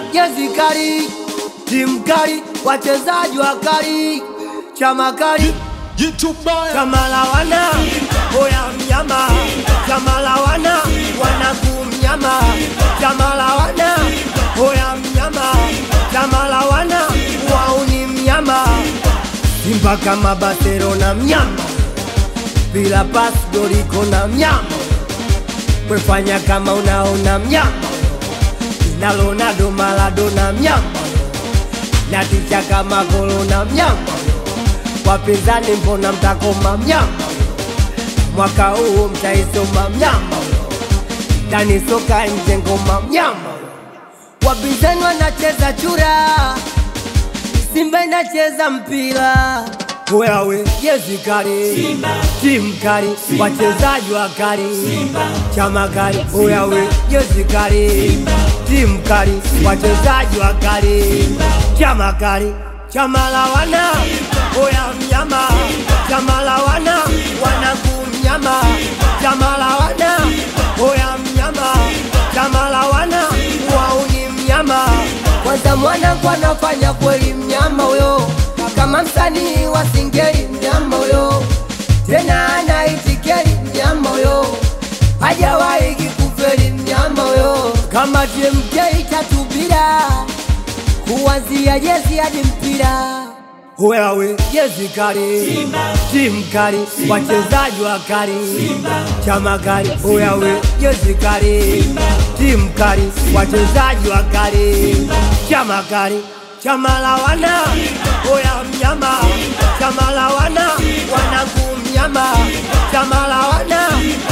jezi kali, timu kali, wachezaji wakali, chama kali, chama la wana oya mnyama, chama la wana wanaku mnyama, chama la wana oya mnyama, chama la wana wauni mnyama, Simba kama Barcelona mnyama, bila pas goriko na mnyama, kwefanya kama unaona mnyama, na Ronaldo Maradona mnyama, na ticha kama Corona mnyama, wapinzani mbona mtakoma mnyama, mwaka huu mtaisoma mnyama, ndani soka nje ngoma mnyama, wapinzani wanacheza chura Simba inacheza mpira wewe jezi kali, timu kali, wachezaji wakali, chama kali, wewe jezi kali, timu kali, wachezaji wakali, chama kali, chama la wana oya mnyama, chama la wana wanaku mnyama, chama la wana oya mnyama, chama la wana wauni mnyama kwanza mwana kwa nafanya kweli mnyama huyo, kama msanii wa singeli mnyama huyo, tena anaitikeli mnyama huyo, hajawahi kikufeli mnyama huyo, kama TMK tatubira kuanzia jezi hadi mpira wewe jezi kali, timu kali, wachezaji wakali, chama kali, wewe jezi kali, timu kali, wachezaji wakali, chama kali, chama la wana oya mnyama, chama la wana wanaku mnyama, chama la wana